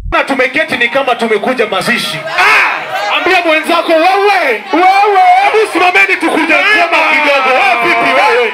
na tumeketi ni kama tumekuja mazishi. Ah! Ambia mwenzako wewe, wewe, hebu simameni tukuje sema kidogo. Wewe vipi wewe?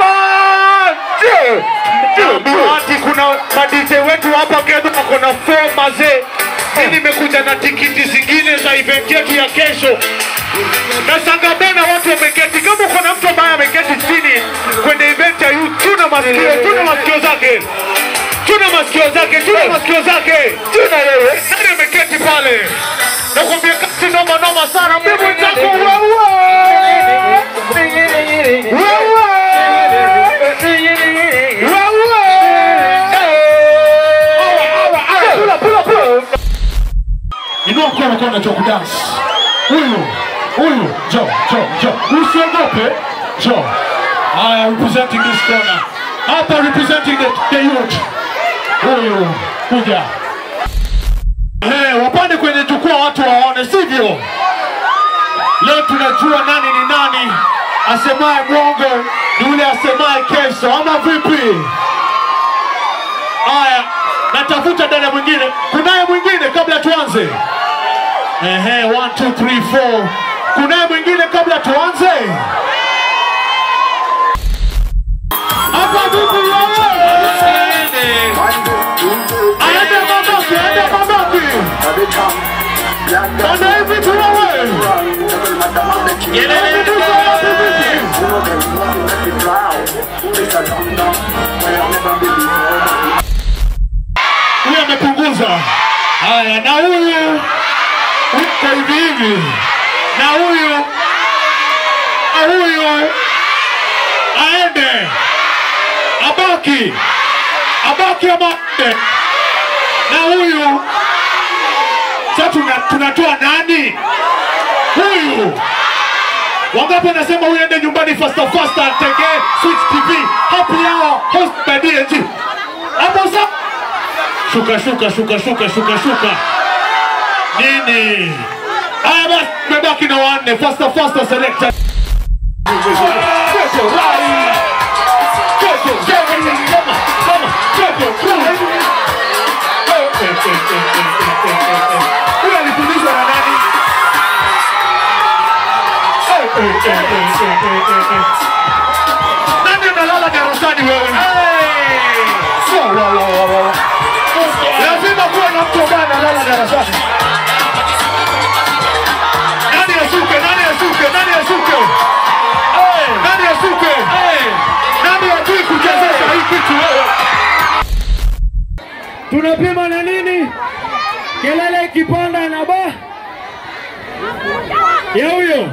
Ati kuna madj wetu hapa Kenya wako na four mazee. Mimi nimekuja na tikiti zingine za event yetu ya kesho. Na Sangabena watu wameketi. Kama uko na mtu ambaye ameketi chini kwenye event ya youth, tuna masikio, tuna masikio zake. Tuna masikio zake, tuna masikio zake. Tuna wewe. Nani ameketi pale? Nakwambia kasi noma noma sana. Mimi mwenzako wewe. Inua mkono kama unajua kudansi. Huyu, huyu, jo, jo, jo. Usiogope. Jo. I am representing this corner. Hapa representing the, the youth. Huyu, kuja. Hey, wapande kwenye jukwaa watu waone, sivyo? Leo tunajua nani ni nani. Asemaye mwongo ni yule asemaye kesho, ama vipi? Haya, natafuta dada mwingine. Kunaye mwingine kabla tuanze? Ehe, one, two, three, four. Kunaye mwingine kabla tuanze? Hapa vipi wewe? Aende Mabaki, aende Mabaki. Bwana hivi tu wewe. Hivi tu wapi vipi? Huyu amepunguza. Haya, na huyu uko hivi hivi, na huyu na huyu aende, abaki, abaki ama aende, na huyu sasa tuna- tunatoa nani? Huyu wangapi wanasema huyu ende nyumbani faster faster, atengee Switch TV happy hour host by DNG hapo sasa shuka shuka shuka shuka shuka shuka nini haya basi tumebaki na wanne faster faster selector Huyu alifundishwa na nani? Nani analala darasani wewe? Wa, wa, wa, wa, wa. Lazima kuwe na mtu ambaye analala darasani. Nani asuke? Nani asuke? Nani asuke? Nani asuke? Nani hajui kuchezesha hii kitu wewe? tunapima na nini? Kelele ikipanda na ba ya huyo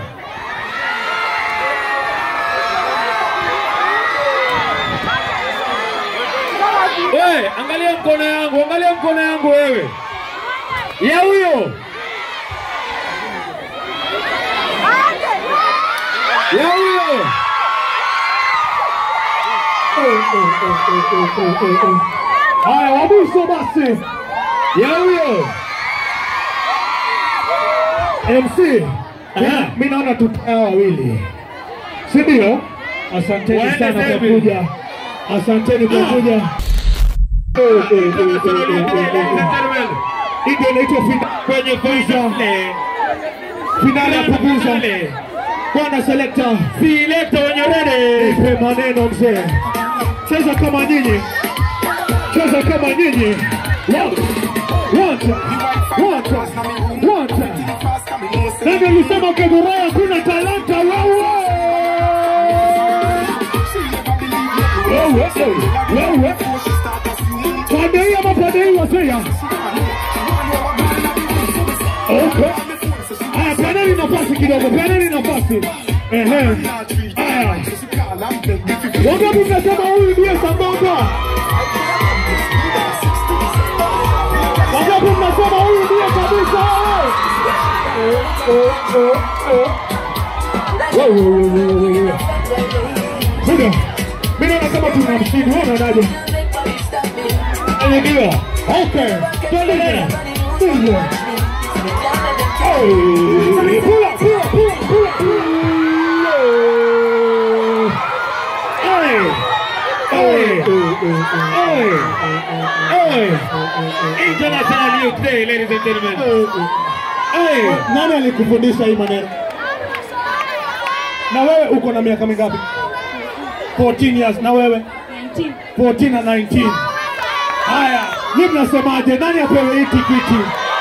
wewe, angalia mkono yangu, angalia mkono yangu wewe, ya huyo ya huyo Haya, wa mwisho basi ya huyo MC. Aha. Mi naona tutaa wawili, si ndio? Asanteni Waende sana kwa David. kuja, asanteni kwa kuja. Hii ndio inaitwa fina- kwenye kuuza finali ya kuguza. Bwana selekta, Selekta wenye rede. nipe maneno mzee, cheza kama nyinyi, cheza kama nyinyi. One, one time, one time, one time. Nani alisema Keburai hakuna talanta wewe? Wewe, wewe. Pande hii ama pande hii wasea? Okay. Haya, peaneni nafasi kidogo, peaneni nafasi. Ehe. Haya. Wangapi mnasema huyu ndiye sambamba? Wangapi mnasema huyu ndiye kabisa? Wewe, wewe, wewe, wewe. Buda, mimi naona kama tuna mshindi, wewe unaonaje? Ndio. Okay. Tuendelee. Ndio. Hey, pula, pula, pula, pula, pula. Hey. Hey. Hey. Hey. International Youth Day, ladies and gentlemen. Hey, nani alikufundisha hii maneno? Na wewe uko na miaka mingapi? 14 years. Na wewe? 14 na 19. Haya, ni mnasemaje? Nani apewe hii tikiti?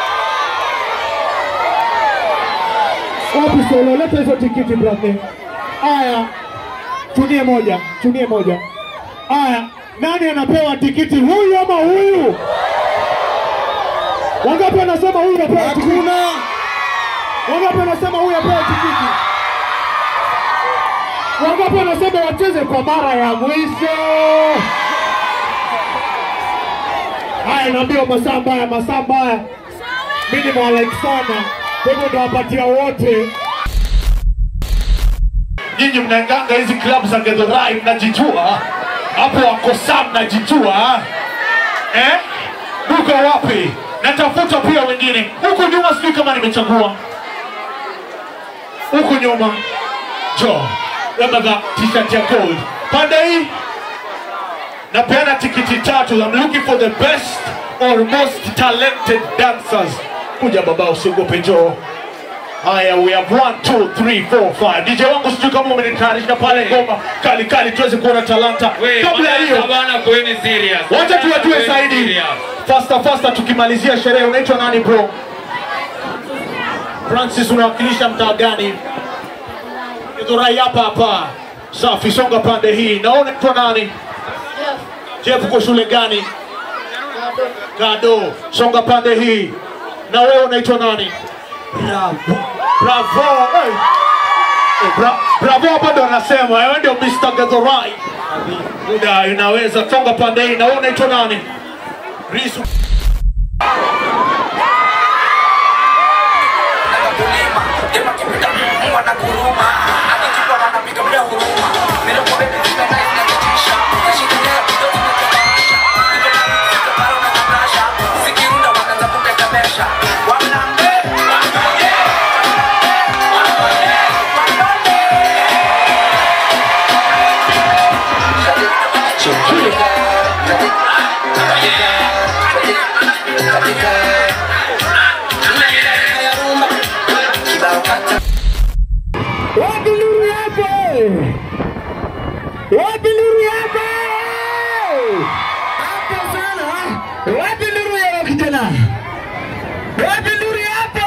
Wapi solo? Leta hizo tikiti brother. Haya, chunie moja, chunie moja. Haya, nani anapewa tikiti, huyu ama huyu? Wangapi wanasema huyu apewe tikiti? Hakuna. Wangapi wanasema huyu apewe tikiti? Wangapi wanasema wacheze kwa mara ya mwisho? Haya, naambiwa masaa mbaya, masaa mbaya. Mimi nimewalike sana, kwa hivyo ndawapatia wote. nyinyi mnaenganga hizi klabu za Githurai mnajijua hapo, wako saa mnajijua eh? Duka wapi? Natafuta pia wengine huku nyuma, sijui kama nimechagua huku nyuma. Jo, labda t-shirt ya gold pande hii napeana tikiti tatu. I'm looking for the best or most talented dancers. Kuja baba, usiogope, njoo. Haya, we have one, two, three, four, five. DJ wangu sijui kama umenitayarisha pale ngoma kali kali tuweze kuona talanta. We, Kabla ya hiyo, bana, kuweni serious. wacha tuwajue Kuweni zaidi. serious. Faster faster, tukimalizia sherehe. Unaitwa nani bro? Francis, unawakilisha mtaa gani? Githurai hapa hapa. Safi, songa pande hii. Na wewe unaitwa nani? Jeff, uko shule gani? Gado. Songa pande hii. Na wewe unaitwa nani? Bravo. Bravo. Hey. Eh, Bra Bravo hapa ndo anasema wewe ndio Mr. Githurai. Muda unaweza songa pande hii. Na wewe unaitwa nani? Risu. kulima dema kipita Mungu anakuruma akikipa wanapiga bila huruma bila kwa bebe zime na inatisha nashikilia kidogo kinachobasha niko na sika baro na kabrasha sikirunda wanaanza kutetemesha wanambe wanambe Wapi nuru yako? Wapi nuru yako? Hapo sana. Wapi nuru yako kijana? Wapi nuru yako?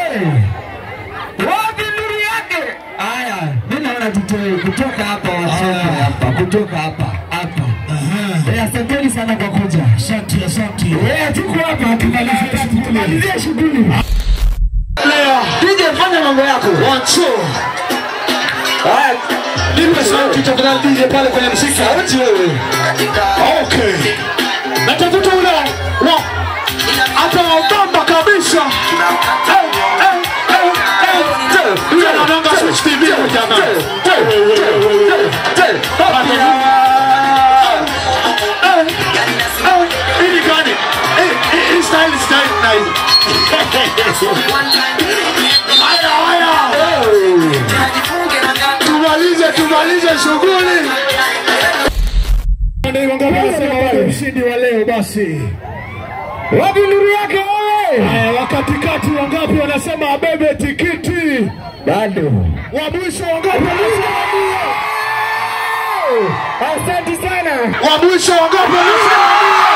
Wapi nuru yake? Haya, mimi naona tutoe kutoka hapa wasome hapa, kutoka hapa hapa. Eh, asanteni sana kwa kuja. Asante, asante. Eh, tuko hapa tumalizie shughuli. Tumalizie shughuli. DJ fanya mambo yako. One, two. Haya, nipe sauti tafadhali DJ pale kwenye mziki. Sauti wewe. Okay. Natafuta ule wa hata wabamba kabisa. Eh, eh, eh, eh. Yule anaonanga Switch TV huyu jamaa. Eh, eh, hii ni gani? Eh, hii- hii style, style, style. Haya, haya. Tumalize, tumalize shughuli. Ndio wangapi wanasema wale mshindi wa leo basi? Wapi nuru yake wewe? Haya, wakatikati wangapi wanasema abebe tikiti? Bado. Wa mwisho wangapi wanasema ndio? Asante sana. Wa mwisho wangapi wanasema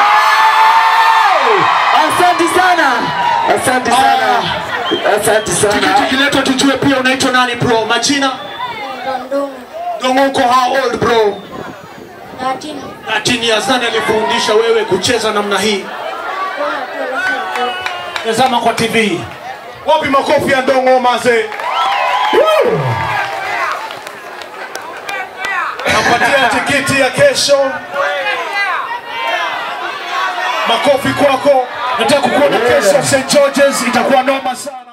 Asante sana. Asante sana. Asante sana. Tikiti kiletwa tujue pia unaitwa nani bro? Majina? Dongo uko how old bro? 13 years. Nani alifundisha wewe kucheza namna hii? Tazama kwa TV. Wapi makofi ya Dongo maze? Napatia tikiti ya kesho. Makofi kwako. Nataka kukuona kesho St. George's, itakuwa noma sana.